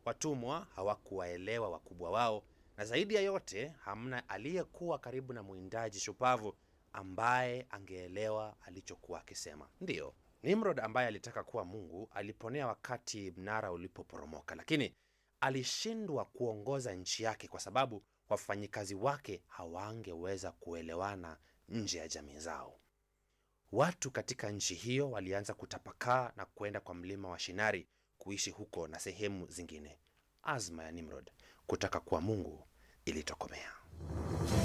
Watumwa hawakuwaelewa wakubwa wao, na zaidi ya yote, hamna aliyekuwa karibu na mwindaji shupavu ambaye angeelewa alichokuwa akisema. Ndiyo, Nimrod ambaye alitaka kuwa Mungu aliponea wakati mnara ulipoporomoka, lakini alishindwa kuongoza nchi yake kwa sababu wafanyikazi wake hawangeweza kuelewana nje ya jamii zao. Watu katika nchi hiyo walianza kutapakaa na kwenda kwa mlima wa Shinari kuishi huko na sehemu zingine. Azma ya Nimrod kutaka kuwa Mungu ilitokomea.